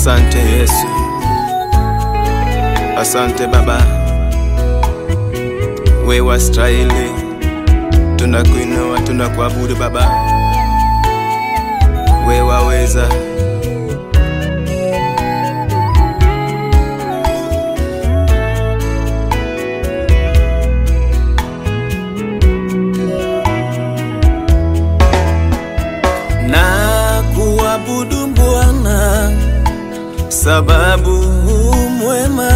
Asante Yesu, asante Baba, wewe wastahili, tunakuinua, tunakuabudu Baba, wewe waweza. na kuabudu Bwana sababu mwema,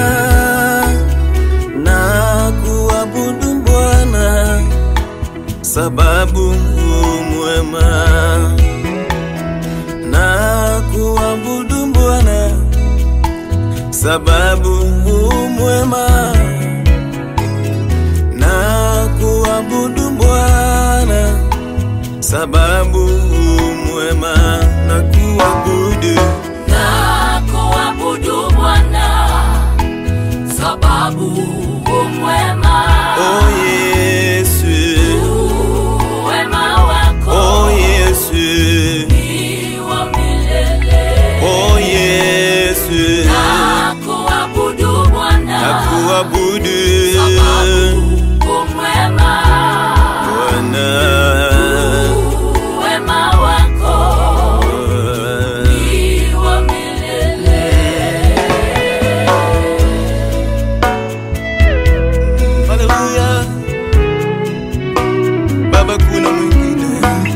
na kuabudu Bwana sababu mwema, na kuabudu Bwana sababu mwema, na kuabudu Bwana sababu mwema na kuabudu na kuabudu Bwana sababu umwema oh Yesu wema wako oh Yesu ni wa milele oh Yesu na kuabudu Bwana na kuabudu sababu umwema Bwana wema wako ni wa milele Haleluya Baba kuna mwingine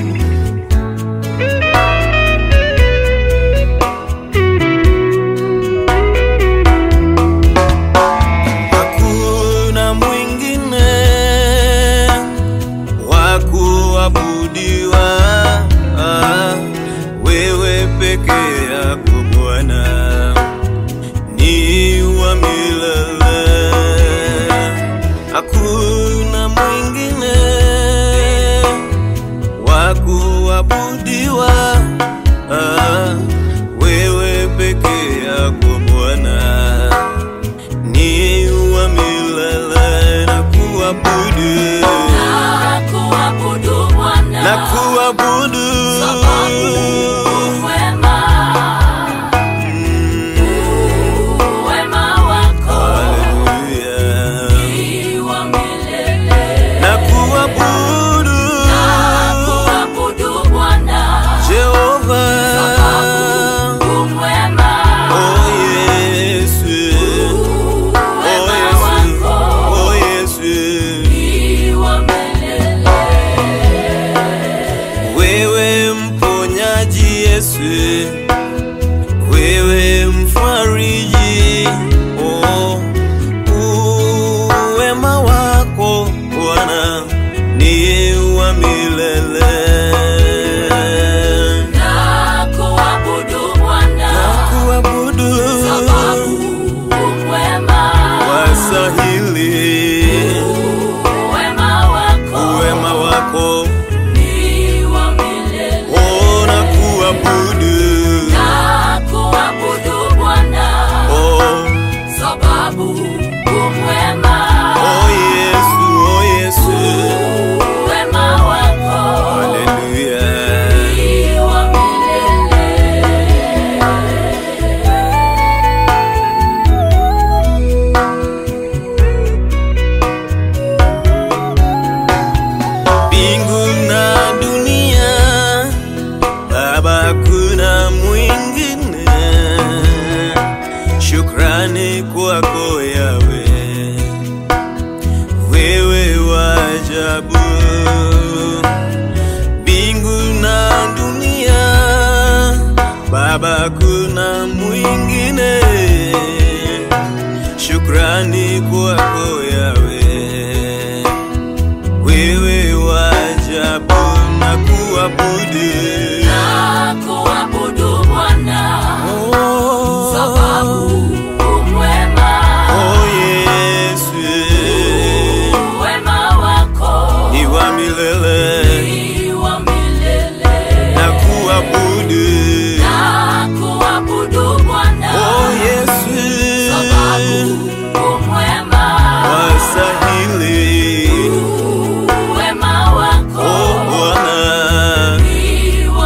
Hakuna mwingine wa kuabudiwa ah, wewe peke yako Bwana ni wa milele, hakuna mwingine wa kuabudiwa ah, wewe peke yako Bwana ni wa milele na kuabudu na kuabudu Bwana na kuabudu sababu umwema wema wako Haleluya. ni wa milele na kuabudu na kuabudu Bwana Jehova umwema oh Yesu oh wema Yesu wako oh Yesu ni wa milele wewe mponyaji Yesu wewe mfariji oh uwema wako Bwana ni wa milele na kuabudu Bwana kuabudu sababu umwema wasahili wema wako uwema wako ni wa milele ona kuabudu na kuabudu Bwana oh, sababu umwema oh Yesu oh Yesu wema wako haleluya ni wa milele mbingu na dunia Baba kuna mwingine shukrani kwako yawe wewe wajabu mbingu na dunia Baba kuna mwingine shukrani kwako yawe wewe wajabu na kuabudu na kuabudu Bwana oh, sababu umwema oh Yesu wema wako ni wa milele ni wa milele na kuabudu na kuabudu Bwana oh Yesu sababu umwema wasahili wema wako oh Bwana ni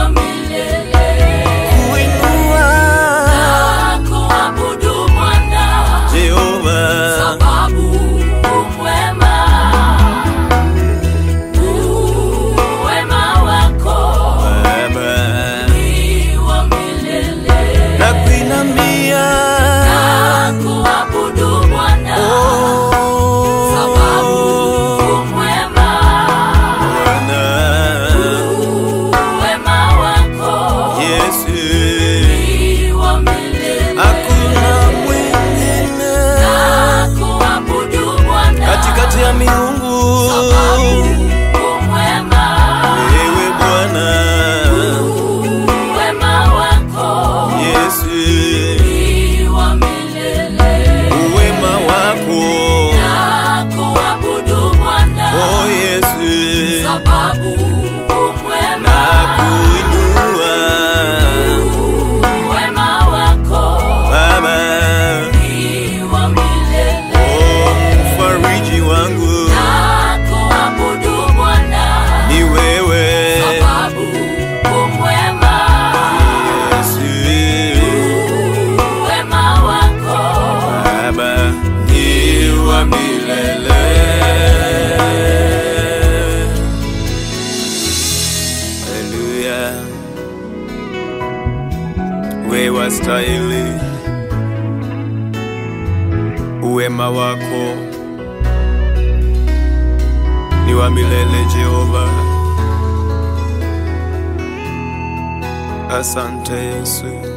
milele. Haleluya, we wastahili, uwema wako ni wa milele Jehova. Asante Yesu.